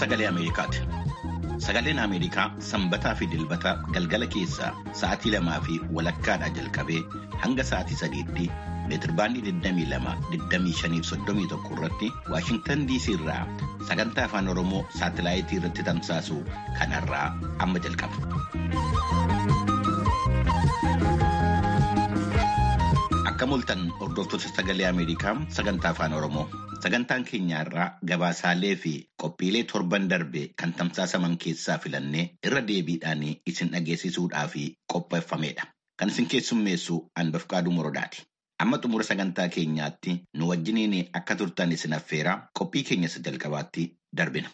sagalee Ameerikaati. Sagaleen Ameerikaa sanbataa fi dilbata galgala keessaa sa'aatii lamaa fi walakkaadhaa jalqabee hanga sa'aatii sadiitti meetirbaandii 22-25-31 irratti Waashintan DC irraa sagantaa afaan Oromoo saatalaayitii irratti tamsaasu kanarraa amma jalqaba. Akka mul'atan hordoftoota sagalee Ameerikaa sagantaa afaan Oromoo. Sagantaan keenya irraa gabaasaalee fi qophiilee torban darbe kan tamsaasaman keessaa filannee irra deebiidhaan isin dhageessisuudhaaf qopheeffamedha. Kan isin keessummeessu Anbafqaaduu Morodaati. Amma xumura sagantaa keenyaatti nu wajjiniin akka turtan isin affeeraa qophii keenya isa jalqabaatti darbina.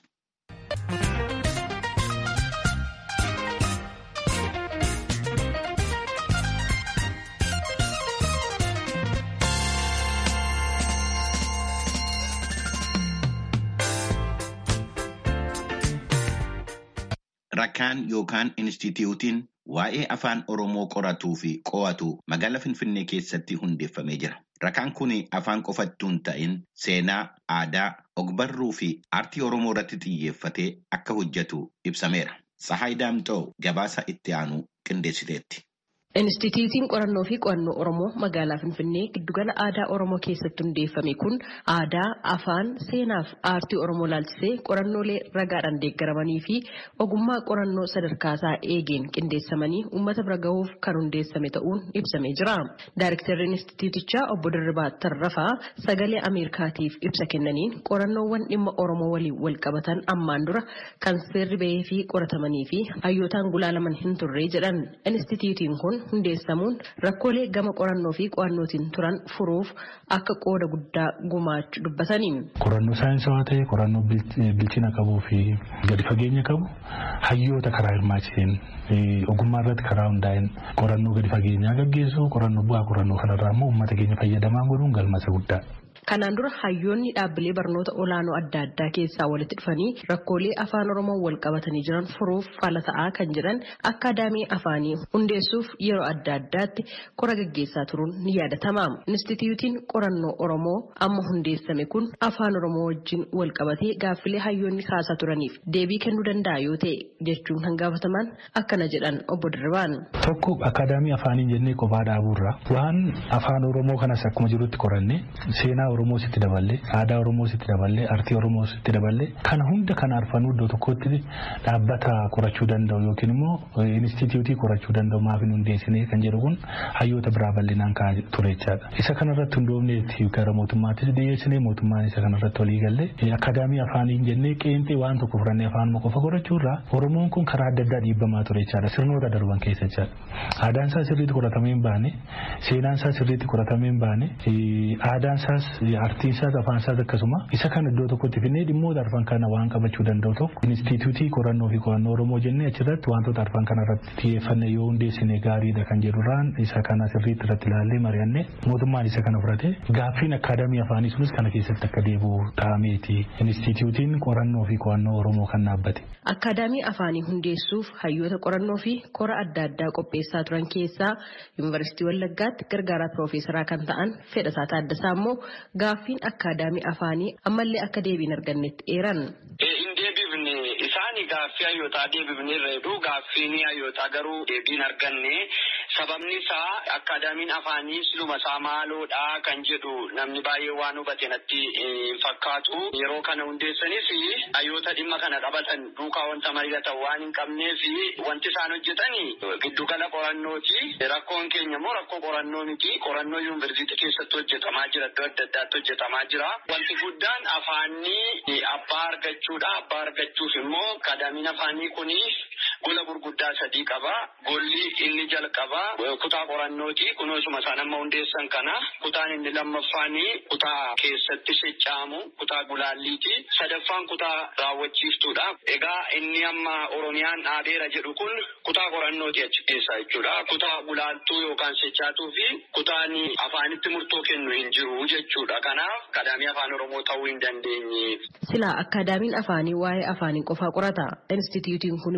Rakkaan yookaan Inistituutiin waa'ee afaan Oromoo qoratuu fi qo'atu magaalaa Finfinnee keessatti hundeeffamee jira. Rakkaan kun afaan qofattuu hin ta'in seenaa, aadaa, ogbarruu fi aartii Oromoo irratti xiyyeeffatee akka hojjetu ibsameera. Tsahaay Daamxoo gabaasa itti aanu qindeessiteetti. Inistituutiin qorannoo fi qo'annoo Oromoo magaalaa Finfinnee giddugala aadaa Oromoo keessatti hundeeffame kun aadaa, afaan, seenaa fi aartii Oromoo laalchisee qorannoolee ragaadhaan deeggaramanii fi ogummaa qorannoo sadarkaasaa eegeen qindeessamanii uummata bira gahuuf kan hundeessame ta'uun ibsamee jira. Daayirektarri Inistituutichaa obbo Dirribaa Tarrafaa sagalee Ameerikaatiif ibsa kennaniin qorannoowwan dhimma Oromoo waliin wal qabatan ammaan dura kan seerri bahee fi qoratamanii fi hayyootaan gulaalaman hin turre jedhan. Inistituutiin kun hundeessamuun rakkoolee gama qorannoo fi qo'annootiin turan furuuf akka qooda guddaa gumaachuu dubbatanii. Qorannoo saayinsawaa ta'e qorannoo bilchina qabuu fi gadi fageenya qabu hayyoota karaa hirmaachiseen ogummaa irratti karaa hundaa'een qorannoo gadi fageenyaa gaggeessu qorannoo bu'aa qorannoo kanarraa immoo uummata keenya fayyadamaa godhuun galmasa guddaa. Kanaan dura hayyoonni dhaabbilee barnoota olaanoo adda addaa keessaa walitti dhufanii rakkoolee afaan Oromoo wal qabatanii jiran furuuf fala ta'aa kan jedhan akaadaamii afaanii hundeessuuf yeroo adda addaatti qora gaggeessaa turuun ni yaadatama. Inistituutiin qorannoo Oromoo amma hundeessame kun afaan Oromoo wajjin wal qabatee gaaffilee hayyoonni kaasaa turaniif deebii kennuu danda'a yoo ta'e jechuun kan gaafataman akkana jedhan obbo Dirribaan. Tokko akaadaamii afaanii jennee qophaa dhaabuurra waan afaan Oromoo kanas akkuma jirutti qoranne seenaa Oromoo sitti daballee aadaa Oromoo sitti daballee aartii Oromoo sitti daballee kana hunda kan arfanuu iddoo tokkotti dhaabbata qorachuu danda'u yookiin immoo inistituutii qorachuu danda'u maaf hin hundeessine kan jedhu kun hayyoota biraa bal'inaan ka'aa ture jechaadha. Isa kanarratti hundoofneetti gara mootummaattis dhiyeessine mootummaan isa kanarratti walii galee akaadaamii afaanii jennee qeenxee waan tokko furannee afaanuma qofa qorachuurraa Oromoon kun karaa adda addaa dhiibbamaa ture jechaadha sirnoota darban keessa jechaadha. Aadaan isaa sirriitti qoratamee hin baane seenaan isaa sirriitti qoratamee hin baane aadaan isaas aartiin isaas afaan isaas akkasuma isa kan iddoo tokkotti finnee dhimmoota arfan kana waan qabachuu danda'u tokko inistituutii qorannoo fi qo'annoo oromoo jennee achirratti wantoota arfan kana irratti xiyyeeffanne yoo hundeessine gaariidha kan jedhurraan isa kana sirriitti irratti ilaallee mari'anne mootummaan isa kana fudhate gaaffiin akaadaamii afaanii sunis kana keessatti akka deebi'u ta'ameeti inistituutiin qorannoo fi qo'annoo oromoo kan dhaabbate. Akaadaamii afaanii hundeessuuf hayyoota qorannoo fi qora adda addaa qopheessaa turan keessaa yuunivarsiitii Wallaggaatti gargaaraa piroofeesaraa kan ta'an Fedhasaa Taaddasaa immoo gaaffiin akaadaamii afaanii ammallee akka deebiin argannetti eeran. Hin deebifne isaanii gaaffii hayyootaa deebifne irra jedhu gaaffiin hayyootaa garuu deebiin arganne sababni isaa akaadaamiin afaanii siluma isaa maaloodha kan jedhu namni baay'ee waan hubate natti fakkaatu yeroo kana hundeessanis hayyoota dhimma kana qabatan duukaa wanta mari'atan waan hin qabneef wanti isaan hojjetan giddugala qorannooti rakkoon keenya immoo rakkoo qorannoo miti qorannoo yuunivarsiitii keessatti hojjetamaa jira iddoo adda addaatti hojjetamaa jira wanti guddaan afaanii abbaa argachuudha abbaa argachuuf immoo akaadaamiin afaanii kuni gola gurguddaa sadii qaba golli inni jalqaba kutaa qorannooti kunoosuma isaan amma hundeessan kana kutaan inni lammaffaani kutaa keessatti socha'amu kutaa gulaalliiti sadaffaan kutaa raawwachiiftuudha egaa inni amma oromiyaan dhaabeera jedhu kun kutaa qorannooti achi keessa jechuudha kutaa gulaaltuu yookaan sochaatuu fi kutaan afaanitti murtoo kennu hin jiru jechuudha kanaaf akaadaamii afaan oromoo ta'uu hin dandeenye. Silaa akaadaamiin afaanii waa'ee afaanii qofaa qorata. Instituutiin kun immoo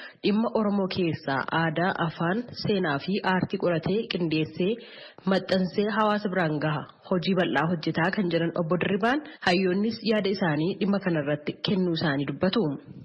dhimma Oromoo keessaa aadaa, afaan, seenaa fi aartii qoratee qindeessee maxxansee hawaasa biraan gaha. Hojii bal'aa hojjetaa kan jiran obbo Dirribaan hayyoonnis yaada isaanii dhimma kanarratti kennuu isaanii dubbatu.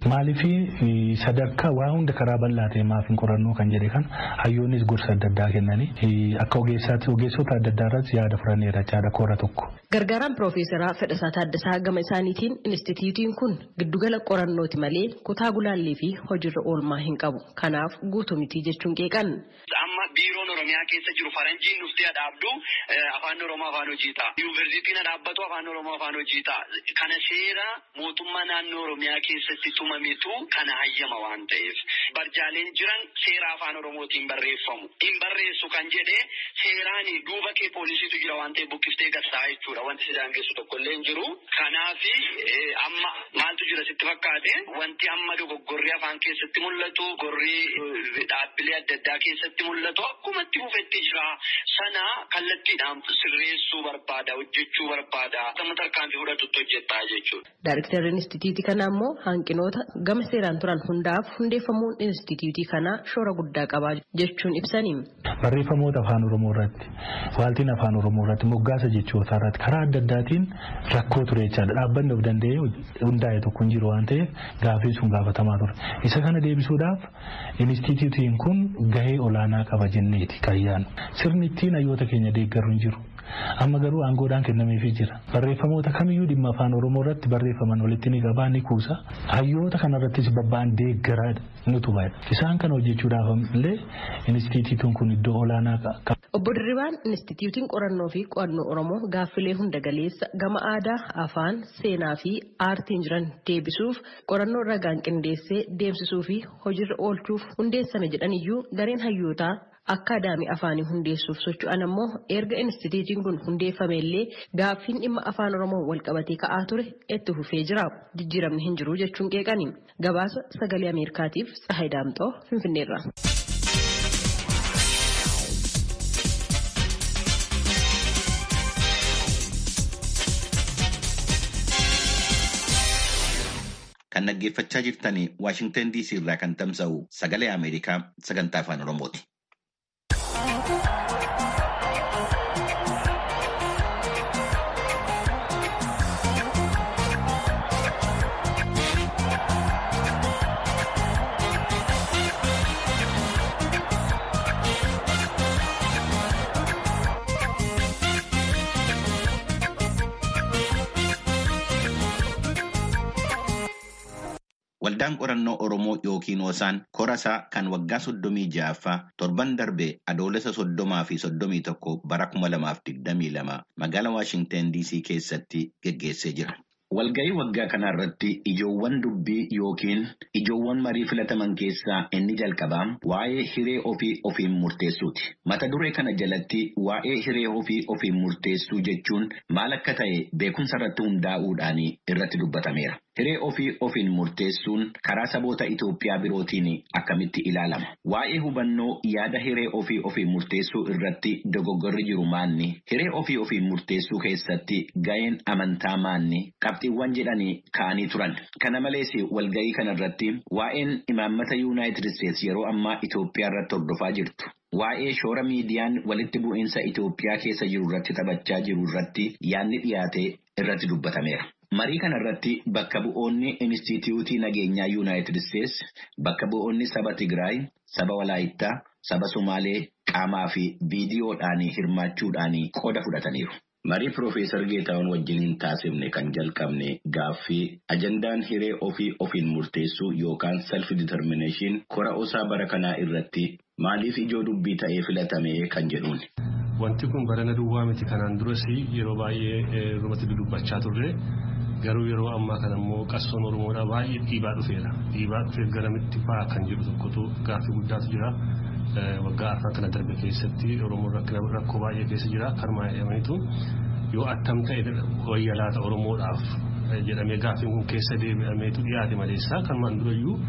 Maaliif sadarkaa waa hunda karaa bal'aa ta'e maaf hin qorannoo kan jedhe kan hayyoonnis gorsa adda addaa kennanii akka ogeessaatti ogeessota adda addaa irratti yaada fudhanneera yaada koora tokko. Gargaaraan Piroofeesaraa Fedhasaa Taaddasaa gama isaaniitiin Inistituutiin kun giddugala qorannooti malee kutaa gulaallii fi hojiirra oolmaa hin qabu. Kanaaf guutuu miti jechuun qeeqan. Amma biiroon Oromiyaa keessa jiru faranjiin dhuftee dhaabdu afaan Oromoo afaan hojii ta'a. Yuunivarsiitiin dhaabbatu afaan Oromoo afaan hojii ta'a. Kana seera mootummaa naannoo Oromiyaa keessatti tumametu kana hayyama waan ta'eef. Barjaaleen jiran seera afaan Oromootiin barreeffamu. Hin barreessu kan jedhe seeraan duuba kee poolisiitu jira waan ta'eef buqqiftee gastaa jechuudha. Wanti si daangessu tokko illee hin jiru. Kanaaf amma maaltu jira sitti fakkaate wanti amma dogoggorri afaan keessatti mul'atu gorri dhaabbilee adda addaa keessatti mul'atu akkuma itti fufetti jira. Sana kallattiidhaan sirreessuu barbaada hojjechuu barbaada. Akkama tarkaanfii fudhatutti hojjettaa jechuudha. Daayiriktarri Inistituutii kanaa immoo hanqinoota gama seeraan turan hundaaf hundeeffamuun Inistituutii kanaa shoora guddaa qaba jechuun ibsani. Barreeffamoota afaan Oromoo irratti waaltiin afaan Oromoo irratti moggaasa jechootaa irratti karaa adda addaatiin rakkoo ture jechaadha. Dhaabbanni of danda'ee hundaa'e tokko hin jiru waan ta'eef gaaffiin sun gaafatamaa ture. Isa kana deebisuudhaaf Inistituutiin kun gahee olaanaa qaba jenneeti kayyaan. Sirni ittiin hayyoota keenya deeggaru hin jiru. Amma garuu aangoodhaan kennameefii jira. Barreeffamoota kamiyyuu dhimma afaan Oromoo irratti barreeffaman walitti ni qabaa ni kuusa. Hayyoota kanarrattis babba'an deeggaraa ni tubaadha. Isaan kana hojjechuudhaaf illee Inistituutiin kun iddoo olaanaa qaba. Obbo Dirribaan Inistituutiin qorannoo fi qo'annoo Oromoo gaaffilee hunda galeessa gama aadaa, afaan, seenaa fi aartiin jiran deebisuuf qorannoo ragaan qindeessee deemsisuu fi hojiirra oolchuuf hundeessame jedhaniyyuu gareen hayyootaa akkaadaamii afaanii hundeessuuf socho'an ammoo erga Inistituutiin kun hundeeffame illee gaaffiin dhimma afaan Oromoo walqabatee ka'aa ture itti fufee jira. Jijjiiramni hin jiru jechuun qeeqani. Gabaasa sagalee Ameerikaatiif Tsahayi Daamxoo Finfinneerra. Kan dhaggeeffachaa jirtanii Waashingtan DC irraa kan tamsa'u sagalee Ameerikaa sagantaa afaan Oromooti. Waldaan qorannoo Oromoo yookiin Hoosaan korasaa kan waggaa soddomii ja'affaa torban darbe adoolessa soddomaa fi soddomii tokko bara kuma lamaaf digdamii lama magaalaa Waashingtan DC keessatti geggeessee jira. Walga'ii waggaa kana irratti ijoowwan dubbii yookiin ijoowwan marii filataman keessaa inni jalqabaa waa'ee hiree ofii ofiin murteessuuti. Mata duree kana jalatti waa'ee hiree ofii ofiin murteessuu jechuun maal akka ta'e beekumsa irratti hundaa'uudhaan irratti dubbatameera. Hiree ofii ofiin murteessuun karaa saboota Itoophiyaa birootiin akkamitti ilaalama? Waa'ee hubannoo yaada hiree ofii ofiin murteessuu irratti dogoggorri jiru maanni? Hiree ofii ofiin murteessuu keessatti ga'een amantaa maanni? Qabxiiwwan jedhanii ka'anii turan. Kana malees walga'ii kana irratti waa'een imaammata Yuunaayitid Isteetsi yeroo ammaa Itoophiyaa irratti hordofaa jirtu. Waa'ee shoora miidiyaan walitti bu'iinsa Itoophiyaa keessa jiru irratti taphachaa jiru irratti yaadni dhiyaate irratti dubbatameera. Marii kana irratti bakka bu'oonni Inistituutii Nageenyaa Yuunaayitid Isteetsi, bakka bu'oonni saba Tigraay, saba Walaayittaa, saba Somaalee qaamaa fi viidiyoodhaan hirmaachuudhaan qooda fudhataniiru. Marii Piroofeesar Geetaawwan wajjin hin taasifne kan jalqabne gaaffii ajandaan hiree ofii ofiin murteessuu yookaan self determination kora osaa bara kanaa irratti maaliif ijoo dubbii ta'ee filatame kan jedhuuni. Wanti kun barana duwwaa miti kanaan duras yeroo baay'ee irratti dudubbachaa turre garuu yeroo ammaa kana immoo qabsoon Oromoodhaa baay'ee dhiibaa dhufeera. Dhiibaa dhufee garamitti fa'aa kan jedhu tokkotu gaaffii guddaatu jira. Waggaa arfan kana darbe keessatti Oromoon rakkoo baay'ee keessa jira. Kanumaa jedhamaniitu yoo attam ta'e wayya laata Oromoodhaaf jedhamee gaaffiin kun keessa deebi'ameetu dhiyaate maleessaa kanumaan durayyuu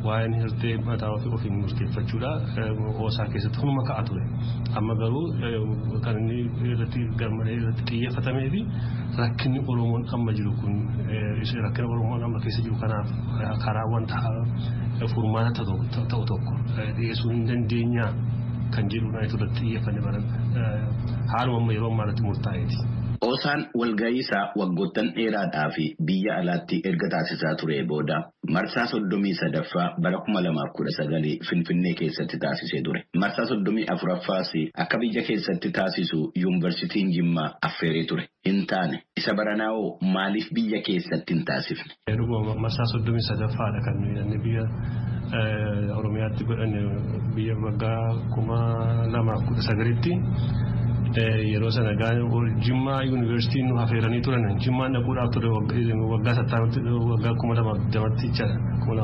waa'een hirtee mataa ofii ofiin murteeffachuudha hoosaa keessatti hunuma ka'a ture. Amma garuu kan inni irratti garmalee irratti xiyyeeffatamee fi rakkinni Oromoon amma jiru kun rakkina Oromoon amma keessa jiru kanaaf karaa wanta furmaata ta'u tokko dhiyeessuu hin dandeenyaa kan jedhudha irratti xiyyeeffanne baran haaluma amma yeroo ammaa irratti murtaa'eeti. Oosaan walgahii isaa waggoottan dheeraadhaa fi biyya alaatti erga taasisaa ture booda marsaa soddomii sadaffaa bara kuma lamaaf kudha sagalii Finfinnee keessatti taasisee ture. Marsaa soddomii afuraffaas akka biyya keessatti taasisu yuunivarsiitiin Jimmaa affeeree ture. Hin taane isa baranaa'oo maaliif biyya keessatti hin taasifne? Marsaa soddomii sadaffaadha kan nuyi biyya Oromiyaatti godhanne biyya waggaa kuma lamaaf kudha sagalitti. yeroo sana jimmaa yuunivarsiitiin nu affeeranii turan jimmaan dhaquudhaaf ture waggaa sattaamatti waggaa kuma lamaaf damatti jechaadha.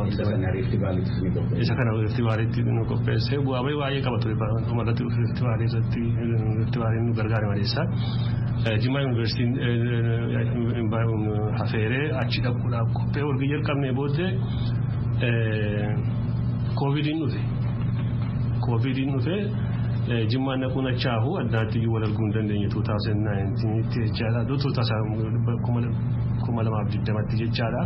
Isa kana riifti baaliitti nu qopheessee bu'aa bahii baay'ee qaba ture dhumarratti riifti baalii irratti riifti baaliin nu gargaare maleessa. Jimmaa yuunivarsiitiin affeeree achi dhaquudhaaf qophee walgahii jalqabnee booddee koovidiin dhufe. Koovidiin dhufee jimmaan dhaquun achaahu addaatti iyyuu wal arguu hin dandeenye 2019 jechaadha. 2020 jechaadha.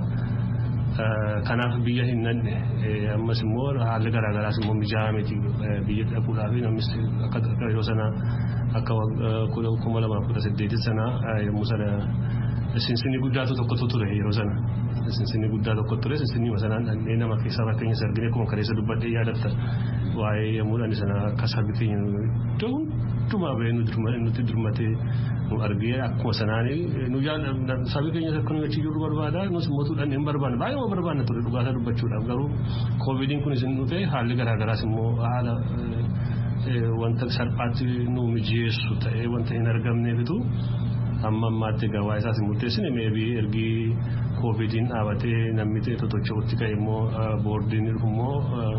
Kanaaf biyya hin nanne ammas immoo haalli garaagaraas immoo mijaa'aa miti biyya dhaquudhaaf namnis akka yeroo sana akka kuma lamaaf kudha saddeetit sana yommuu sana sinsinni guddaatu tokkotu ture yeroo sana. Sinsinni guddaa tokko ture sinsinni sanaan dhannee nama keessaa fakkeenya sargine akkuma kaleessa dubbadhee yaadatta waa'ee yommuudhaan sana akka sabbi keenya iddoo hundumaa bahee nuti durmatee nu argee akkuma sanaan nu sabbi keenya akka nu achi jirru barbaada nus mootuudhaan hin barbaanne baay'ee barbaanna ture dhugaasaa dubbachuudhaaf garuu koovidiin kun isin dhufe haalli garaagaraas immoo haala wanta salphaatti nu mijeessu ta'ee wanta hin argamneefitu amma ammaatti egaa waa'ee isaas hin murteessine meebii ergii koovidiin dhaabatee namni totocha'utti ka'e immoo boordiin immoo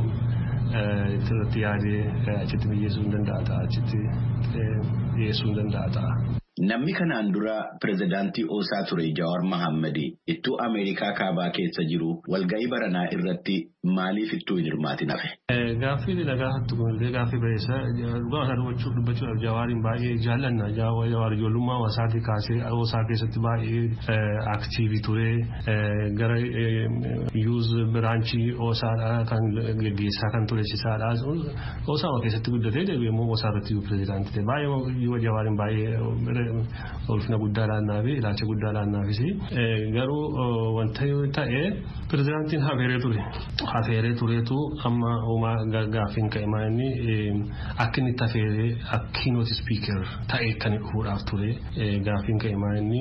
irratti yaadee achitti mijeessuu hin danda'a ta'a achitti dhiyeessuu hin danda'a ta'a. Namni kanaan dura pirezidaantii Oosaa ture Jawaar Mohaammed ittuu Ameerikaa kaabaa keessa jiru walgahii baranaa irratti maaliif ittuu hin hirmaatin hafe? Gaaffii dhagaa hattu kunillee gaaffii bareessa dhugaa isaa dubbachuudhaaf Jawaariin baay'ee jaallanna Jawaar ijoollummaa Oosaatii kaasee Oosaa keessatti baay'ee aktiivii ture gara yuuz biraanchii Oosaadhaa kan geggeessaa kan ture cisaadhaa Oosaa keessatti guddatee deebi'ee immoo Oosaa irratti pirezidaantii ta'e baay'ee Jawaariin baay'ee ulfina guddaa laannaa fi ilaalcha guddaa laannaafis garuu wanta ta'e pirezidaantiin hafeeree ture hafeeree tureetu amma uumaa gaaffiin ka'e maa'inni akka inni itti hafeeree akkiinooti spiiker ta'e kan dhufuudhaaf ture gaaffiin ka'e maa'inni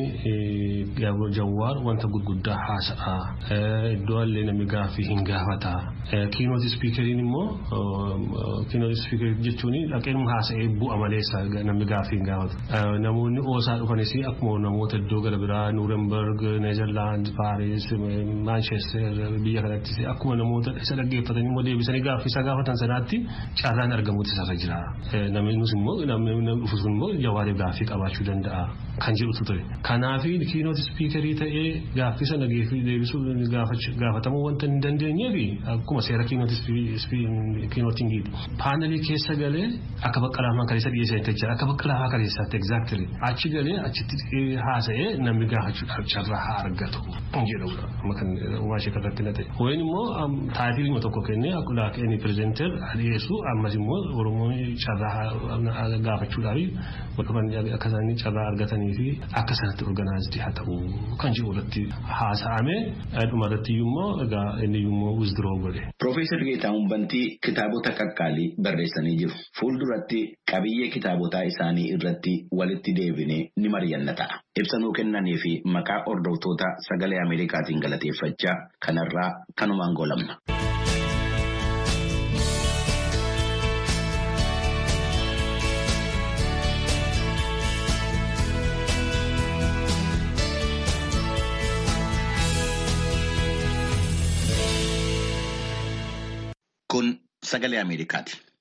jawwaar wanta gurguddaa haasa'a iddoo allee namni gaaffii hin gaafata kiinooti spiikeriin immoo kiinooti spiikerii jechuun dhaqeen haasa'ee bu'a maleessa namni gaaffii hin gaafatu namoonni oosaa dhufanis akkuma namoota iddoo gara biraa nuurenberg neezerlaand paaris maanchester biyya kanattis akkuma namoota isa dhaggeeffatanii immoo deebisanii gaaffii isaa gaafatan sanaatti carraan argamuutu isarra jira namni nus immoo namni dhufu sun immoo jawaariif gaaffii qabaachuu danda'a kan jedhutu ture kanaaf kiinooti spiikerii ta'ee gaaffii sana deebisuu gaafatamuu wanta hin dandeenyeef akkuma seera kiinootiin giidhi paanelii keessa galee akka baqqalaamaa kaleessa dhiyeessan jechuudha akka baqqalaamaa kaleessaatti exactly achi galee achitti haasa'ee namni gaafachuudhaaf carraa haa argatu jedhudha amma kan uumaa ishee irratti na ta'e. Ho'iin immoo taayitilii tokko kennee akkuma inni pirezenteer dhiyeessu ammas immoo oromoon carraa gaafachuudhaaf akka isaanii carraa argatanii fi akka sanatti organaayizdi haa ta'u kan jedhu irratti haasa'ame dhuma irratti immoo egaa inni immoo wizdiroo godhe. Piroofeesar Geetaahuun Bantii kitaabota qaqqaalii barreessanii jiru. Fuulduratti qabiyyee kitaabotaa isaanii irratti walitti deebinee ni mari'anna ta'a. Ibsanuu kennanii fi maqaa hordoftoota sagalee Ameerikaatiin galateeffachaa kanarraa kanumaan goolabna. Kun sagalee Ameerikaati.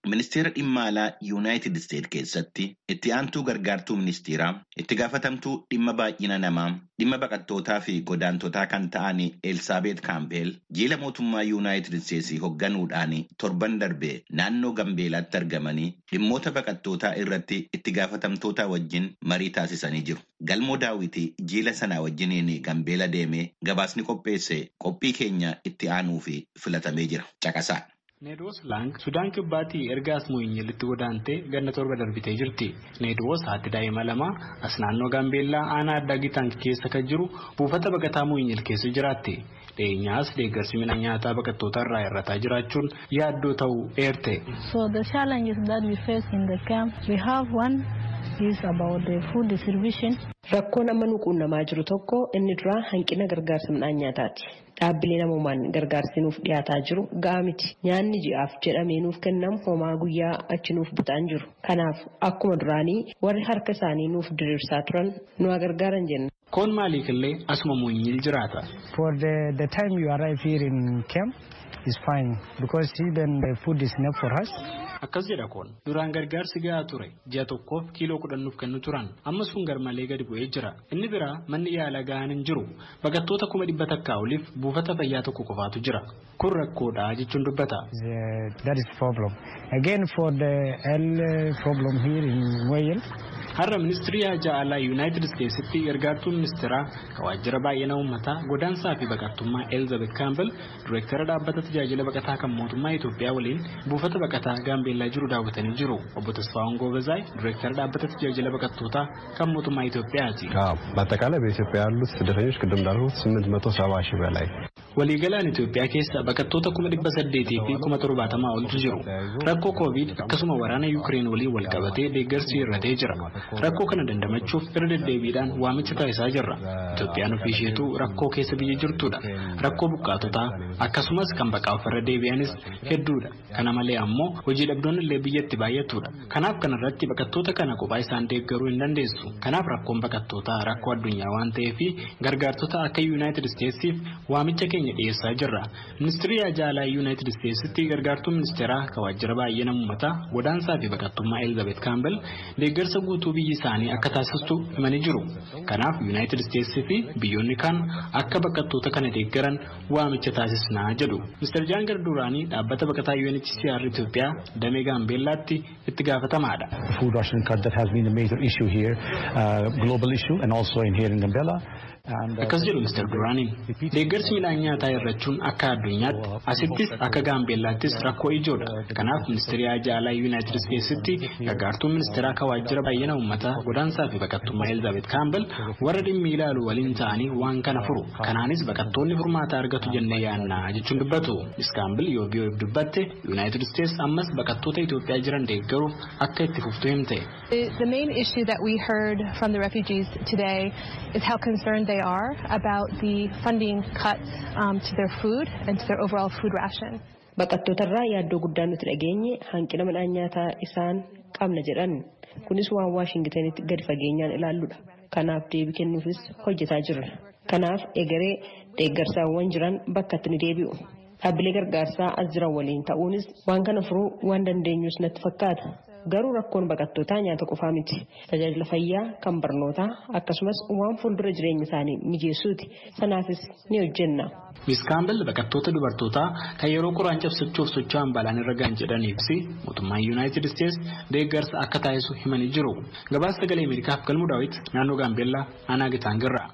Ministeera dhimma alaa Yuunaayitid Isteet keessatti itti aantuu gargaartuu ministeeraa itti gaafatamtuu dhimma baay'ina namaa dhimma baqattootaa fi godaantotaa kan ta'an Elsaabeet Kaampeel jiila mootummaa Yuunaayitid Isteetsii hoogganuudhaan torban darbe naannoo Gambeelaatti argamanii dhimmoota baqattootaa irratti itti gaafatamtoota wajjin marii taasisanii jiru. Galmoo daawwitii jiila sanaa wajjiniin Gambeela deemee gabaasni qopheesse qophii keenya itti aanuu fi filatamee jira. Caqasaa. Needwoos Laang Sudaan Kibbaatii erga Asmooyinyiilitti godaantee ganna torba darbitee jirti. Needwoos haati daa'ima lama as naannoo Gaambeellaa aanaa addaa Gitaank keessa kan jiru buufata baqataa Mooyinyil keessa jiraatti. Dhiyeenyaas deeggarsi midhaan nyaataa baqattoota irraa hir'ataa jiraachuun yaaddoo ta'uu eerte. So the challenges that we face in the camp, we have one is about the food distribution. Rakkoon amma nu quunnamaa jiru tokko inni duraa hanqina gargaarsa midhaan nyaataati. Dhaabbilee namoomaan gargaarsi nuuf dhiyaataa jiru ga'a miti. Nyaanni ji'aaf jedhamee nuuf kennamu homaa guyyaa achi nuuf butaan jiru. Kanaaf akkuma duraanii warri harka isaanii nuuf diriirsaa turan nu gargaaran jenna. Koon maaliif illee asuma Mooyinyil jiraata. For the, the time you arrive here in camp is fine because even the food is enough for us. Akkas jedha koon duraan gargaarsi gahaa ture ji'a tokkoof kiiloo kudhan nuuf kennu turan amma sun garmalee gadi bu'ee jira inni biraa manni yaalaa gahaan hin jiru baqattoota kuma dhibba takkaa oliif buufata fayyaa tokko qofaatu jira kun rakkoodha jechuun dubbata. That is problem. Again for the health problem here in Wales. Har'a ministirii haajaa alaa Yuunaayitid Isteetsitti gargaartuu ministeeraa kan waajjira baay'ina uummataa godaansaa fi baqattummaa Elizabeth Kaampel direektara dhaabbata tajaajila baqataa kan mootummaa Itoophiyaa waliin buufata baqataa Gaambeellaa jiru daawwatanii jiru. Obbo Tasfaawwan Goobezaay direektara dhaabbata tajaajila baqattootaa kan mootummaa Itoophiyaati. በአጠቃላይ በኢትዮጵያ ያሉት ስደተኞች ቅድም እንዳልኩት ስምንት መቶ ሰባ ሺህ በላይ Waliigalaan Itoophiyaa keessa baqattoota kuma dhibba saddeetii fi kuma torbaatamaa oltu jiru. Rakkoo koovid akkasuma waraana Yuukireen waliin wal qabatee deeggarsi hir'atee jira. Rakkoo kana dandamachuuf irra deddeebiidhaan waamicha taasisaa jirra. Itoophiyaan ofii isheetu rakkoo keessa biyya jirtudha. Rakkoo buqqaatotaa akkasumas kan baqaa ofirra deebi'anis hedduudha. Kana malee ammoo hojii dhabdoonni illee biyyatti baay'atudha. Kanaaf kanarratti baqattoota kana kophaa isaan deeggaruu hin dandeessu. Kanaaf rakkoon baqattootaa rakkoo addunyaa waan ta'eef gargaartota akka Yuunaayitid Isteetsiif waamicha keenya dhiyeessaa jirra. Ministirii Ajaalaa Yuunaayitid Isteetsitti gargaartuu ministeeraa kan waajjira baay'ina uummataa godaansaa fi baqattummaa Elizabeth Kaampel deeggarsa guutuu biyyi isaanii akka taasistu himanii jiru. Kanaaf Yuunaayitid Isteetsii fi biyyoonni kaan akka baqattoota kana deeggaran waamicha taasisnaa jedhu. Mr. Jaan Garduraanii dhaabbata baqataa UNHCR Itoophiyaa damee Gaambeellaatti itti gaafatamaadha. Food ration cut that has been a major issue here, uh, global issue and also in here in Gambella. Akkas jedhu Mr. Duraaniin deeggarsi midhaan nyaataa hir'achuun akka addunyaatti asittis akka gaambeellaattis rakkoo ijoodha. Kanaaf ministeerii ajaalaa Yuunaayitid Isteetsitti gargaartuun ministeeraa kan waajjira baay'ina uummataa godaansaa fi baqattummaa Elizabeth Kaampel warra dhimmi ilaalu waliin ta'anii waan kana furu. Kanaanis baqattoonni furmaata argatu jennee yaannaa jechuun dubbatu. Miss Kaampel yoo biyyoon dubbatte Yuunaayitid Isteets ammas baqattoota Itoophiyaa jiran deeggaruuf akka itti fuftu himte. The main issue that we heard from the refugees today is how concerned they are about the funding cuts um, to their food and to their overall food ration. Baqattootarraa yaaddoo guddaa nuti dhageenye hanqina midhaan nyaataa isaan qabna jedhan kunis waan waashingitanitti gadi fageenyaan ilaalludha. Kanaaf deebii kennuufis hojjetaa jirra. Kanaaf egeree deeggarsaawwan jiran bakkatti ni deebi'u. Dhaabbilee gargaarsaa as jiran waliin ta'uunis waan kana furuu waan dandeenyus natti fakkaata. Garuu rakkoon baqattootaa nyaata qofaa miti. Tajaajila fayyaa kan barnootaa akkasumas waan fuuldura jireenya isaanii mijeessuuti. Sanaafis ni hojjenna. Miss Kaampel baqattoota dubartootaa kan yeroo qoraan cabsachuuf socho'an balaan irra ga'an jedhaniif mootummaan Yuunaayitid Isteets deeggarsa akka taasisu himanii jiru. Gabaasa sagalee Ameerikaaf galmuu daawwiti naannoo Gaambeellaa aanaa Gitaangirraa.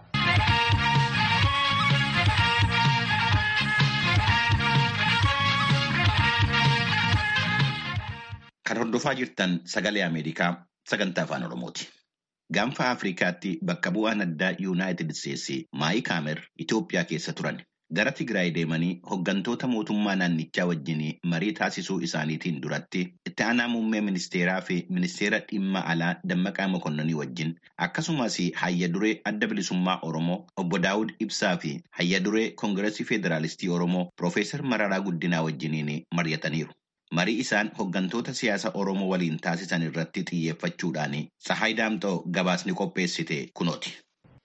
Kan hordofaa jirtan sagalee Ameerikaa sagantaa afaan Oromooti. Gaanfa Afrikaatti bakka bu'aan addaa Yuunaayitid Isteetsi Maayik Haamer Itoophiyaa keessa turan. Gara Tigraay deemanii hooggantoota mootummaa naannichaa wajjin marii taasisuu isaaniitiin duratti itti aanaa muummee ministeeraa fi ministeera dhimma alaa Dammaqaa Mokonnonii wajjin akkasumas hayya duree adda bilisummaa Oromoo obbo Daawud Ibsaa fi hayya duree Koongireesii Federaalistii Oromoo Piroofeesar Mararaa Guddinaa wajjiniin mari'ataniiru. Marii isaan hooggantoota siyaasa Oromoo waliin taasisan irratti xiyyeeffachuudhaan Sahaay Daamxoo gabaasni qopheessite kunooti.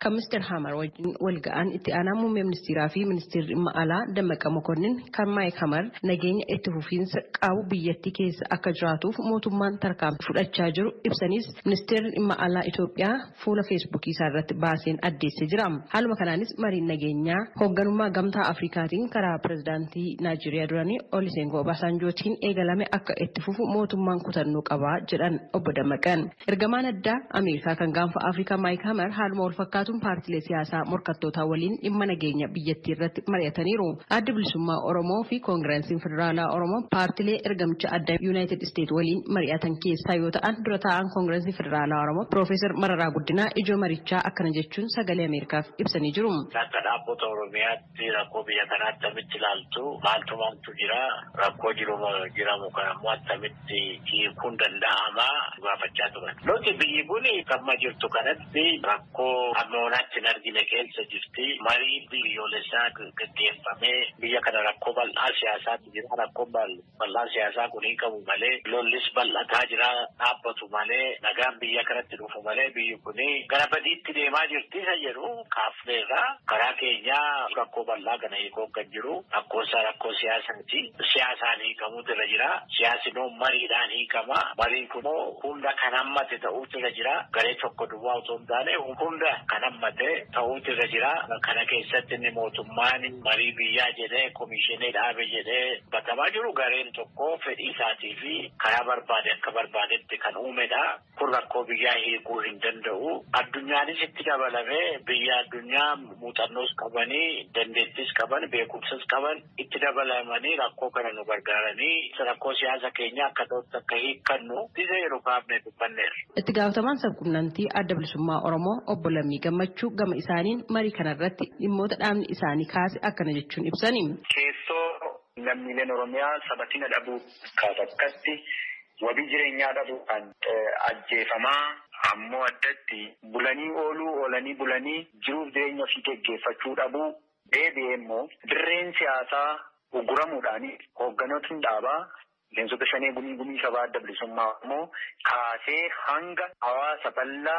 kan ministeer Hamar wajjin wal ga'an itti aanaa muummee ministeeraa fi ministeerri dhimma alaa Dammaqa Mokonnin kan Maayik Hamar nageenya itti fufiinsa qabu biyyattii keessa akka jiraatuuf mootummaan tarkaanfii fudhachaa jiru ibsanis ministeerri dhimma alaa Itoophiyaa fuula feesbuukii isaa irratti baaseen addeessee jira. Haaluma kanaanis mariin nageenyaa hoogganummaa gamtaa Afrikaatiin karaa pirezidaantii Naayijeeriyaa duranii Olusegun Obasanjootiin eegalame akka itti fufu mootummaan kutannoo qabaa jedhan obbo Dammaqan. Ergamaan addaa Ameerikaa kan gaanfa Afrikaa Maayik Hamar haaluma wal fakkaatuun paartilee siyaasaa morkattootaa waliin dhimma nageenya biyyattii irratti mari'ataniiru. Adda bilisummaa Oromoo fi Koongireesiin Federaalaa Oromoo paartilee ergamicha addaa Yuunaayitid Isteet waliin mari'atan keessaa yoo ta'an dura taa'an Koongireesii Federaalaa Oromoo Piroofeesar Mararaa Guddinaa ijoo marichaa akkana jechuun sagalee Ameerikaaf ibsanii jiru. Akka dhaabbata Oromiyaatti rakkoo biyya kanaa akkamitti ilaaltu maaltu maaltu jira rakkoo jiru jiramu kan ammoo akkamitti hiikuun danda'ama gaafachaa turan. Nuti biyyi kun kamma jirtu kanatti rakkoo ammoonaatti hin argine keessa jirti. Marii biyyoolessaa gaggeeffamee biyya kana rakkoo bal'aa siyaasaatu jira. Rakkoo bal'aa siyaasaa kun hin qabu malee lollis bal'ataa jira dhaabbatu malee nagaan biyya kanatti dhufu malee biyyi kun gara badiitti deemaa jirti isa jedhu kaafneerra karaa keenyaa rakkoo bal'aa kana hiikoo kan jiru rakkoosaa rakkoo siyaasaati. Siyaasaan hiikamuutu irra jira. Siyaasni mariidhaan hiikama. Mariin kunoo hunda kan hammate ta'uutu irra jira. Garee tokko duwwaa otoo hin taane hunda kan hammate ta'uutu irra jira. Kana keessatti inni mootummaan marii biyyaa jedhee komishinii dhaabe jedhee batamaa jiru gareen tokko fedhii isaatii fi karaa barbaade akka barbaadetti kan uumedha. Kun rakkoo biyyaa hiikuu hin danda'u. Addunyaanis itti dabalamee biyya addunyaa muuxannoos qabanii dandeettis qaban beekumsas qaban itti dabalamanii rakkoo kana nu gargaaranii rakkoo siyaasa keenya akka ta'utti akka hiikkannu isa yeroo kaafne dubbanneerra. Itti gaafatamaan sabquunnamtii adda bilisummaa Oromoo obbo Lammii Gammachuu gama isaaniin marii kanarratti dhimmoota dhaabni isaanii kaase akkana jechuun ibsani. Keessoo lammiileen Oromiyaa sabatina dhabuu kaatakkatti wabii jireenyaa dhabuudhaan ajjeefamaa ammoo addatti bulanii ooluu oolanii bulanii jiruuf jireenya ofii geggeeffachuu dhabuu deebi'ee immoo dirreen siyaasaa uguramuudhaan hoogganootni dhaabaa miseensota shanee gumii gumii sabaa adda bilisummaa immoo kaasee hanga hawaasa bal'aa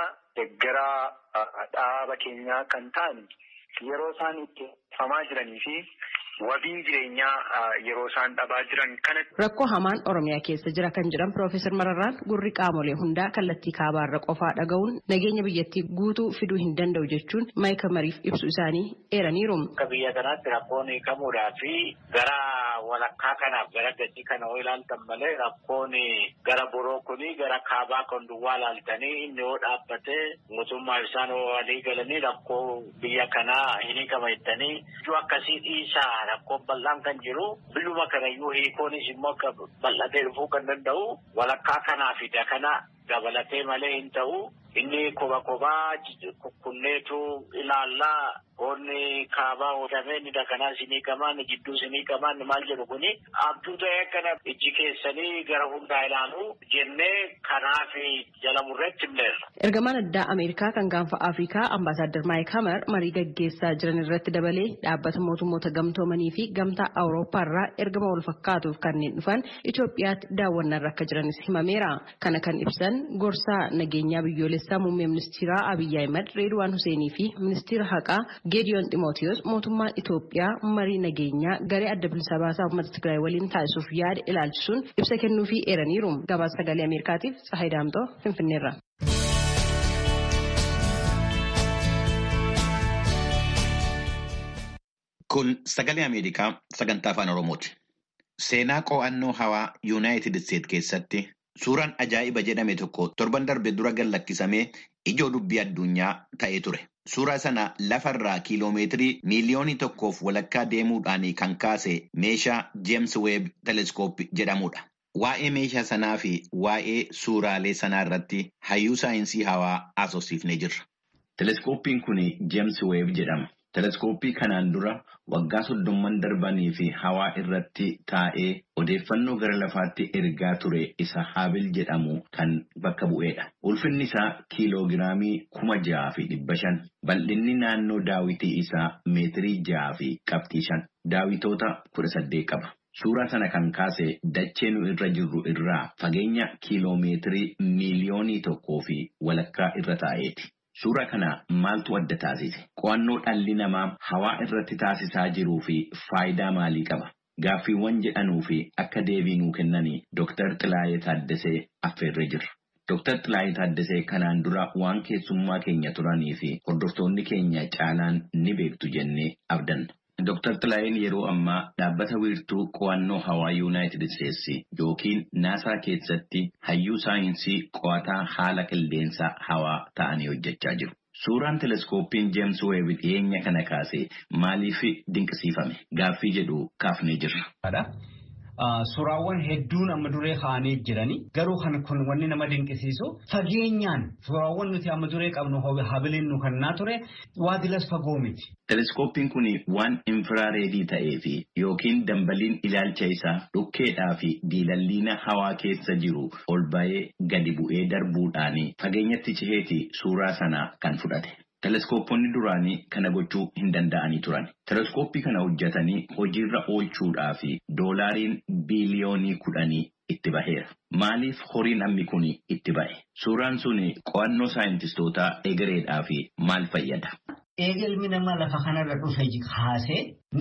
deggaraa dhaaba keenyaa kan ta'an yeroo isaan itti famaa jiranii fi wabiin jireenyaa yeroo isaan dhabaa jiran kana. Rakkoo hamaan Oromiyaa keessa jira kan jedhan Piroofeesar Mararraan gurri qaamolee hundaa kallattii kaabaarra qofaa dhaga'uun nageenya biyyattii guutuu fiduu hin danda'u jechuun maayika mariif ibsu isaanii eeraniiru. Akka biyya kanaatti rakkoon hiikamuudhaa fi gara walakkaa kanaaf gara gatii kana yoo ilaaltan malee rakkoon gara biroo kuni gara kaabaa kan duwwaa ilaaltanii inni yoo dhaabbatee mootummaa isaan walii galanii rakkoo biyya kanaa hin hiikama jettanii ijoo akkasii dhiisaa rakkoon bal'aan kan jiru biyyuma kanayyuu hiikoonis immoo akka bal'atee dhufuu kan danda'u walakkaa kanaa fi kana dabalatee malee hin ta'u inni koba kobaa kunneetu ilaallaa Onni kaabaa oodamee ni dakanaa sinii qamaan jidduu sinii qamaan maal jedhu kuni abduu ta'ee akkana ijji keessanii gara hundaa ilaalu jennee kanaaf jala murreetti himneerra. Ergamaan addaa Ameerikaa kan gaanfa Afrikaa Ambaasaadder Maayik Hamar marii gaggeessaa jiran irratti dabalee dhaabbata mootummoota gamtoomanii fi gamtaa Awurooppaa irraa ergama wal fakkaatuuf kanneen dhufan Itoophiyaatti daawwannaarra akka jiranis himameera. Kana kan ibsan gorsaa nageenyaa biyyoolessaa muummee ministeeraa Abiyyi Ahimad Reedwaan Huseenii fi ministeera haqaa Geediyoon Ximootiyos mootummaan Itoophiyaa marii nageenyaa garee adda bilisa baasaa uummata Tigraay waliin taasisuuf yaada ilaalchisuun ibsa kennuufii eeraniiru. Gabaasa sagalee Ameerikaatiif Tsahayi Daamtoo Finfinneerra. Kun sagalee Ameerikaa sagantaa afaan Oromooti. Seenaa qo'annoo hawaa Yuunaayitid Isteet keessatti suuraan ajaa'iba jedhame tokko torban darbe dura gallakkisamee ijoo dubbii addunyaa ta'ee ture. Suuraa sana lafarraa kiiloomeetirii miiliyoonii tokkoof walakkaa deemuudhaan kan kaase meeshaa Jeems Weeb Teleskoop jedhamudha. Waa'ee meeshaa sanaa fi waa'ee suuraalee sanaa irratti hayyuu saayinsii hawaa haasofsiifnee jirra. Teleskooppiin kun Jeems Weeb jedhama. Teleskooppii kanaan dura waggaa soddomman darbanii fi hawaa irratti taa'ee odeeffannoo gara lafaatti ergaa ture isa Haabil jedhamu kan bakka bu'eedha. Ulfinni isaa kiiloogiraamii kuma ja'a fi dhibba shan. Bal'inni naannoo daawitii isaa meetirii ja'a fi qabxii shan. Daawitoota kudha saddeet qaba. Suuraa sana kan kaase dachee nu irra jirru irraa fageenya kiiloomeetirii miiliyoonii tokkoo fi walakkaa irra taa'eeti. Suuraa kana maaltu adda taasise? Qo'annoo dhalli namaa hawaa irratti taasisaa jiruu fi faayidaa maalii qaba? Gaaffiiwwan jedhanuu fi akka deebii nuu kennanii Dr. Xilaayee Taaddasee affeerree jirra. Dr. Xilaayee Taaddasee kanaan dura waan keessummaa keenya turanii fi hordoftoonni keenya caalaan ni beektu jennee abdanna. Dr. Xilaayeen yeroo ammaa dhaabbata wiirtuu qo'annoo hawaa Yuunaayitid Isteetsi yookiin naasaa keessatti hayyuu saayinsii qo'ataa haala qilleensa hawaa ta'anii hojjechaa jiru. Suuraan teleskooppiin Jeems Weeb dhiyeenya kana kaase maaliif dinqisiifame? Gaaffii jedhu kaafnee jirra. Suuraawwan hedduun amma duree kaa'anii jiranii garuu kan kun wanni nama dinqisiisu fageenyaan suuraawwan nuti amma duree qabnu habiliin nu kannaa ture waadilas fagoo miti. Teleskooppiin kun waan infiraareedii ta'ee fi yookiin dambaliin ilaalcha isaa dhukkeedhaa fi diilalliina hawaa keessa jiru ol ba'ee gadi bu'ee darbuudhaan fageenyatti ciheeti suuraa sana kan fudhate. Teleskooppoonni duraanii kana gochuu hin danda'anii turan. Teleskooppii kana hojjetanii hojiirra oolchuudhaa fi doolaariin biiliyoonii kudhanii itti baheera. Maaliif horiin ammi kun itti bahe? Suuraan sun qo'annoo saayintistootaa egereedhaa fi maal fayyada? Eegalmi namaa lafa kanarra dhufe kaasee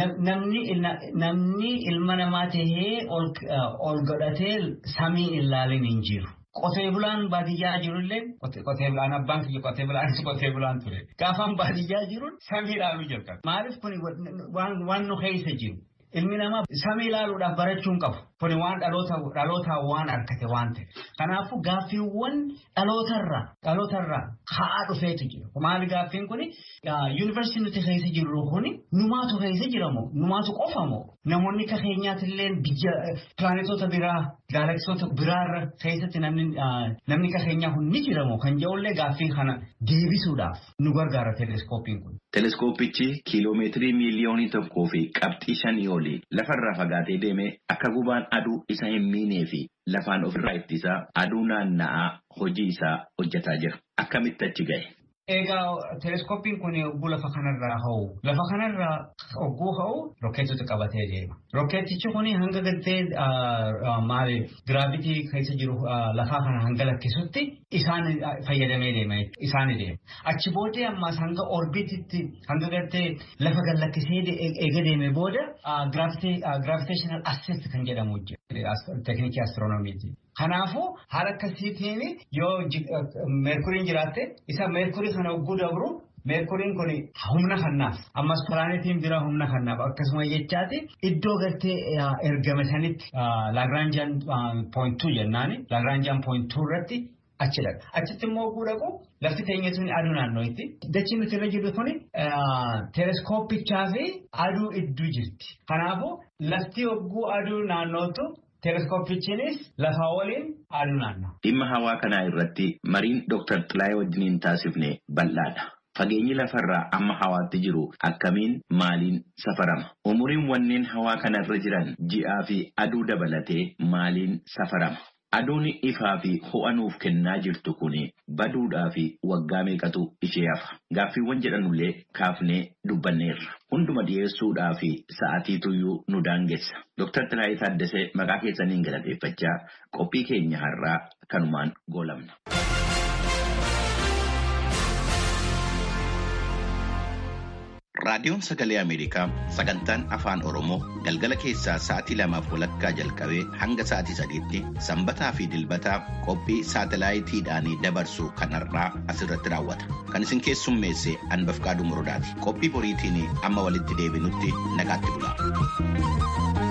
namni ilma namaa tahee ol godhatee samii ilaalin hin jiru. Qotee bulaan baadiyyaa jirullee qotee bulaan abbaan kiyya qotee bulaanis qotee bulaan ture. Gaafaan baadiyyaa jiruun samii ilaaluu jalqabe. Maaliif kun waan nu keessa jiru? Ilmi namaa samii ilaaluudhaaf barachuun qabu. Kuni waan dhalootaa waan argate waan ta'e. Kanaafuu gaaffiiwwan dhalootarraa dhalootarraa ka'aa dhufeetu jira. Maali gaaffiin kuni yuunivarsiitii nuti keessa jirru kuni numaatu keessa jiramoo numaatu qofamoo namoonni akka keenyaatillee biyya pilaanetoota biraa gaalaksisoota biraarra keessatti namni akka keenyaa kun ni jiramoo kan jedhullee gaaffii kana deebisuudhaaf nu gargaara teleeskooppiin kun. Teleeskooppichi kiiloomeetirii miiliyoonii tokkoo fi qabxii shanii olii lafarraa fagaatee deemee akka gubaan aduu isa hin miinee fi lafaan ofirraa ittisaa aduu naanna'aa hojii isaa hojjetaa jira. Akkamitti achi gahe? Egaa teleeskooppiin kun yogguu lafa kanarraa ha'u lafa kanarraa yogguu ha'u rokkeetota qabatee deema. Rokkeetichi kun hanga galtee maali giraavitii keessa jiru lafaa kana hanga lakkisutti isaan fayyadamee deema isaan deema. Achi booddee ammas hanga orbititti hanga galtee lafa gad lakkisee eega deeme booda giraaviteeshinaal assist kan jedhamu teeknikii astiroonomiiti. Kanaafuu haala akkasiitiin yoo meerkuriin jiraatte isa meerkurii kana yogguu dabru meerkuriin kun humna kannaaf ammas pilaanetiin bira humna kannaaf akkasuma jechaati iddoo galtee ergame sanitti laagiraanjaan pooyintuu jennaani laagiraanjaan pooyintuu irratti achi dhaqa. Achitti immoo yogguu dhaqu lafti teenya tuni aduu naannootti. Dachi nuti irra jirru kuni teleeskooppichaa fi aduu idduu jirti. Kanaafuu lafti yogguu aduu naannootu Teleeskooppichiinis lafa waliin aduu naannoo. Dhimma hawaa kanaa irratti mariin Dr. Xilaayee wajjiniin taasifne bal'aadha. Fageenyi lafarraa amma hawaatti jiru akkamiin maaliin safarama? Umuriin wanneen hawaa kanarra jiran ji'aa fi aduu dabalatee maaliin safarama? Aduun ifaa fi ho'a nuuf kennaa jirtu kun baduudhaa fi waggaa meeqatu ishee hafa? Gaaffiiwwan jedhanullee kaafnee dubbanneerra. Hunduma dhiyeessuudhaa fi sa'aatii tuyyuu nu daangessa. Dr. Xilaayee Taaddasee maqaa keessaniin galateeffachaa qophii keenya har'aa kanumaan goolabna. Raadiyoon Sagalee Ameerikaa sagantaan Afaan Oromoo galgala keessaa sa'aatii lamaaf walakkaa jalqabee hanga sa'aatii sadiitti sanbataa fi dilbataa qophii saatalaayitiidhaan dabarsu kanarraa asirratti raawwata. Kan isin keessummeesse Anbafqaaduu Murdaati. Qophii boriitiin amma walitti deebinutti nagaatti bula.